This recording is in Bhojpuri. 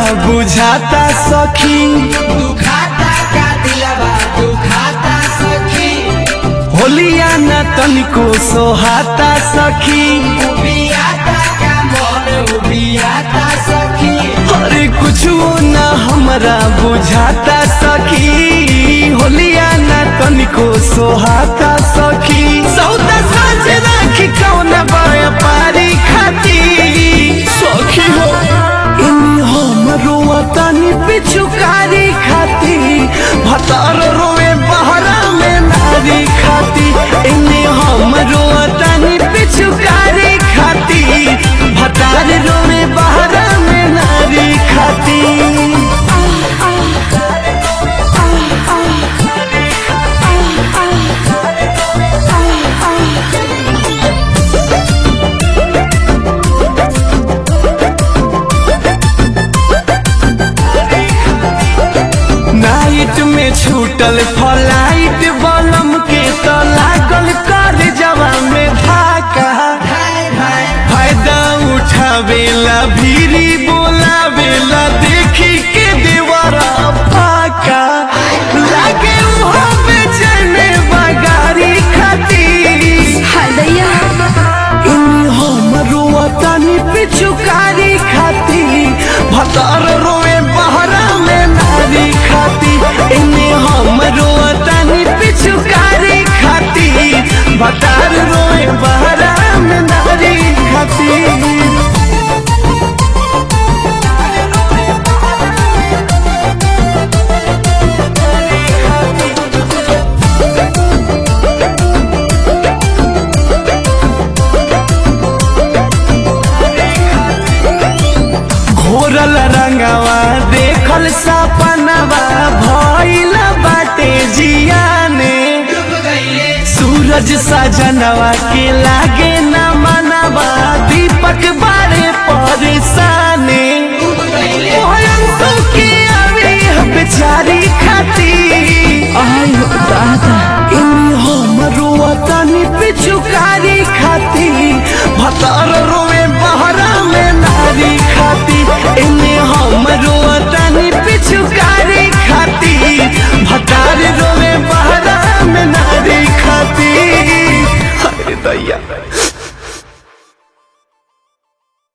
बुझाता सखी दुखाता का दिलवा दुखाता सखी होलिया न तनिको सोहाता सखी उबियाता का मन उबियाता सखी अरे कुछ न हमरा बुझाता सखी होलिया न तनिको सोहाता सखी सौदा साझ राखी कौन व्यापारी खाती सखी हो इन्हीं हम रोवतानी पिछुकारी खाती भतार रोवे बहरा में नारी खाती इन्हीं हम रोवतानी पिछुकारी खाती भतार रोवे बहरा में नारी खाती नाइट में छूटल फ्लाइट बलम के तो लागल कर जवा में धाका हाय हाय फायदा उठावेला भीरी बोलावेला देखी के देवरा फाका लागे उहाँ बेचैने बगारी खाती हदैया इन्हीं हम रोवतानी पिछुकारी खाती भतार रोए बहरा में नारी खाती इन्हीं हम रोवतानी पिछुकारी खाती भतार रोए बहरा में नारी खाती घोरल रंगवा देखल सपनवा भइल बाटे जियाने डूब गईले सूरज सजनवा के लागे न मनवा दीपक बारे परेशाने डूब गईले ओह